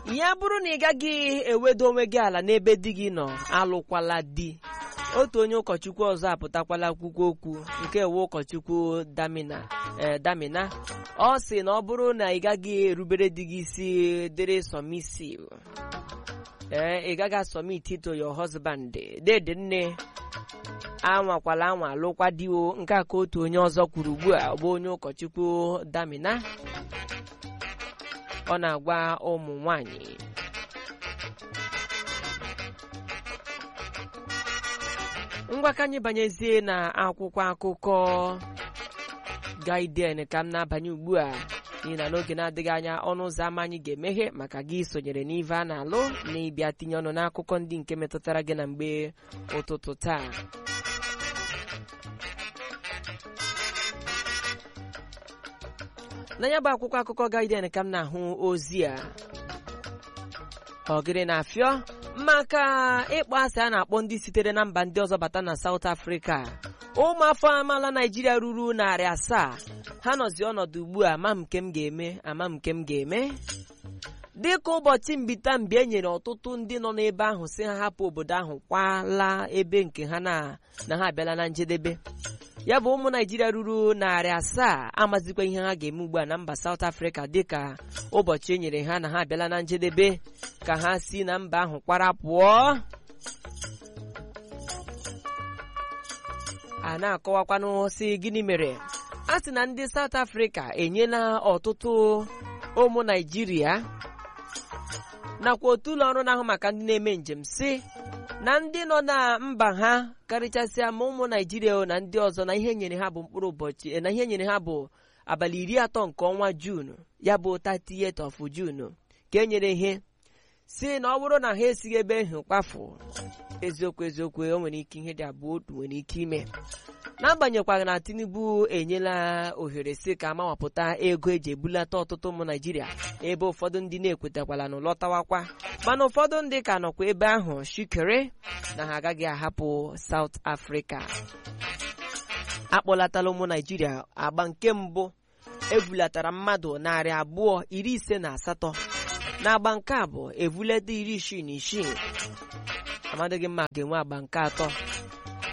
ya bụrụ na ị gaghị ewedo onwe gị ala n'ebe di gị nọ alụkwala di otu onye ụkọchukwu ọzọ apụtakwala akwụkwọ okwu nke ewe ụkọchukwu damina ee damina ọ sị na ọ bụrụ na ị gaghị erubere di gị isi dịrị submissive ee ị gaghị asọmiti to your husband dede nne anwakwala anwa alụkwa diwo nke a ka otu onye ọzọ kwuru ugbu a bụ onye ụkọchukwu damina ọ na-agwa ụmụ nwanyị ngwa ka anyị banyezie na akwụkwọ akụkọ gaiden ka m na-abanye ugbu a n'ihi na n'oge na-adịghị anya ọnụ ụzọ ámá anyị ga-emeghe maka gị sonyere n'ive a na-alụ na ịbịa tinye ọnụ n'akụkọ ndị nke metụtara gị na mgbe ụtụtụ taa n'anya bụ akwụkwọ akụkọ gaiden ka m na-ahụ ozi a ọgịrị na-afịọ maka ịkpọ asị a na-akpọ ndị sitere na mba ndị ọzọ bata na South Africa ụmụafọ amaala Naijiria ruru narị asaa ha nọzi ọnọdụ ugbu a ama m nke m ga-eme ama m nke m ga-eme dịka ụbọchị mbita mgbe e nyere ọtụtụ ndị nọ n'ebe ahụ si ha hapụ obodo ahụ kwala ebe nke ha na na ha abịala na njedebe ya bụ ụmụ naijiria ruru narị asaa amazikwa ihe ha ga-eme ugbu a na mba South Africa dịka ụbọchị e nyere ha na ha abịala na njedebe ka ha si na mba ahụ kwara pụọ a na-akọwakwanụ si gịnị mere a sị na ndị South Africa enyela ọtụtụ ụmụ naijiria nakwa otu ụlọ ọrụ na-ahụ maka ndị na-eme njem si na ndị nọ na mba ha karịchasịa ma ụmụ naijiria na ndị ọzọ na ihe nyere ha bụ mkpụrụ ụbọchị na ihe nyere ha bụ abalị iri atọ nke ọnwa juun ya bụ 30th of June ka e nyere ihe si na ọ bụrụ na ha esighị ebe ahụ kpafu eziokwu eziokwu o nwere ike ihe dị abụọ otu nwere ike ime n'agbanyeghịkwa na Tinubu enyela ohere si ka amawapụta ego eji ebulata ọtụtụ ụmụ Naijiria ebe ụfọdụ ndị na-ekwetakwala na lọtawakwa mana ụfọdụ ndị ka nọkwa ebe ahụ shikere na ha agaghị ahapụ South Africa akpọlatala ụmụ Naijiria agba nke mbụ ebulatara mmadụ narị abụọ iri ise na asatọ n'agba nke abụọ evuleta iri isii na isii amadịghị mma ga-enwe agba nke atọ